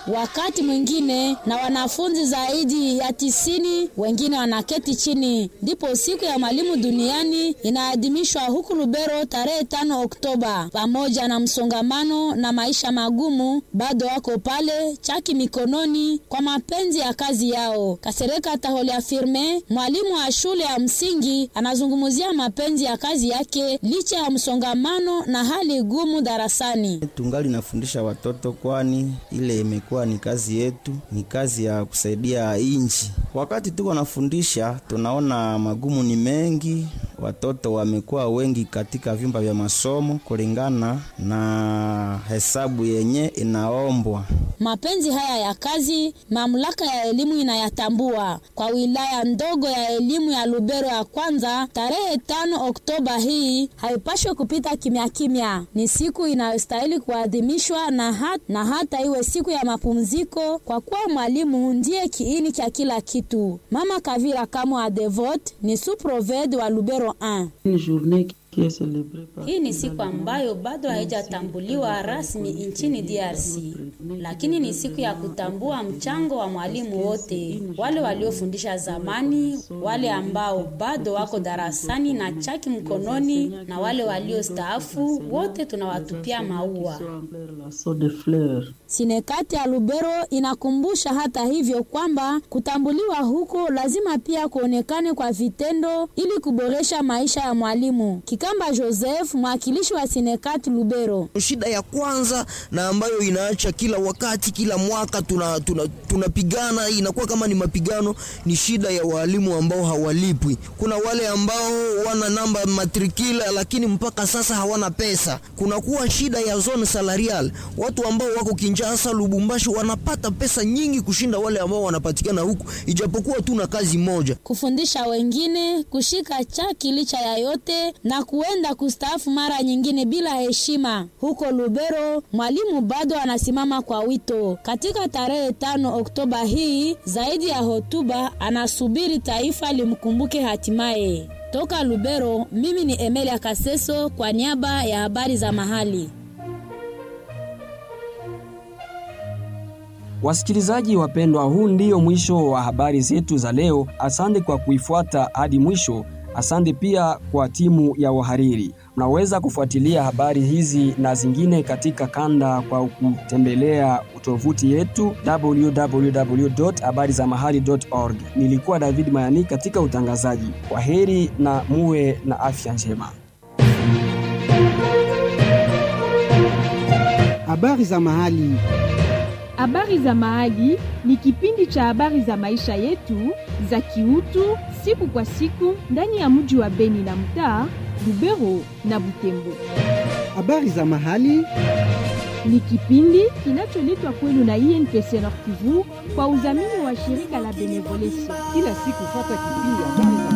wakati mwingine na wanafunzi zaidi ya tisini, wengine wanaketi chini. Ndipo siku ya mwalimu duniani inaadhimishwa huku Lubero tarehe tano Oktoba. Pamoja na msongamano na maisha magumu, bado wako pale chaki mikononi kwa mapenzi ya kazi yao. Kasereka Tahole Afirme, mwalimu wa shule ya msingi, anazungumzia mapenzi ya kazi yake licha ya msongamano na hali gumu darasani. Tungali nafundisha watoto, kwani ile imekuwa ni kazi yetu, ni kazi ya kusaidia inchi. Wakati tuko nafundisha, tunaona magumu ni mengi, watoto wamekuwa wengi katika vyumba vya masomo kulingana na hesabu yenye inaombwa. Mapenzi haya ya kazi, mamlaka ya elimu inayatambua. Kwa wilaya ndogo ya elimu ya Lubero ya kwanza, tarehe tano Oktoba hii haipashwe kupita kimya kimya. Ni siku inayostahili kuadhimishwa na, hat, na hata iwe siku ya mapumziko, kwa kuwa mwalimu ndiye kiini cha kila kitu. Mama Kavira Kamwa Devote ni suproved wa Lubero 1. Hii ni siku ambayo bado haijatambuliwa rasmi nchini DRC, lakini ni siku ya kutambua mchango wa mwalimu wote, wale waliofundisha zamani, wale ambao bado wako darasani na chaki mkononi, na wale waliostaafu, wote tunawatupia maua. Sinekati ya Lubero inakumbusha hata hivyo kwamba kutambuliwa huko lazima pia kuonekane kwa vitendo ili kuboresha maisha ya mwalimu. Kikamba Joseph, mwakilishi wa Sinekati Lubero. Shida ya kwanza na ambayo inaacha kila wakati kila mwaka tunapigana, tuna, tuna inakuwa kama ni mapigano, ni shida ya walimu ambao hawalipwi. Kuna wale ambao wana namba matrikila lakini mpaka sasa hawana pesa. Kunakuwa shida ya zone salarial, watu ambao wako Kinshasa, Lubumbashi wanapata pesa nyingi kushinda wale ambao wanapatikana huku, ijapokuwa tu na kazi moja, kufundisha wengine, kushika chaki licha ya yote na kuenda kustaafu mara nyingine bila heshima. Huko Lubero, mwalimu bado anasimama kwa wito. Katika tarehe tano Oktoba hii, zaidi ya hotuba, anasubiri taifa limkumbuke hatimaye. Toka Lubero, mimi ni Emelia Kaseso kwa niaba ya habari za mahali. Wasikilizaji wapendwa, huu ndio mwisho wa habari zetu za leo. Asante kwa kuifuata hadi mwisho. Asante pia kwa timu ya wahariri. Mnaweza kufuatilia habari hizi na zingine katika kanda kwa kutembelea tovuti yetu www.habarizamahali.org. Nilikuwa David Mayani katika utangazaji. Kwa heri na muwe na afya njema. Habari za mahali. Habari za Mahali ni kipindi cha habari za maisha yetu za kiutu siku kwa siku ndani ya mji wa Beni na mtaa Lubero na Butembo. Habari za Mahali ni kipindi kinacholetwa kwenu na INPC Nord Kivu kwa udhamini wa shirika la Benevolencia. Kila siku fata kipindi habari za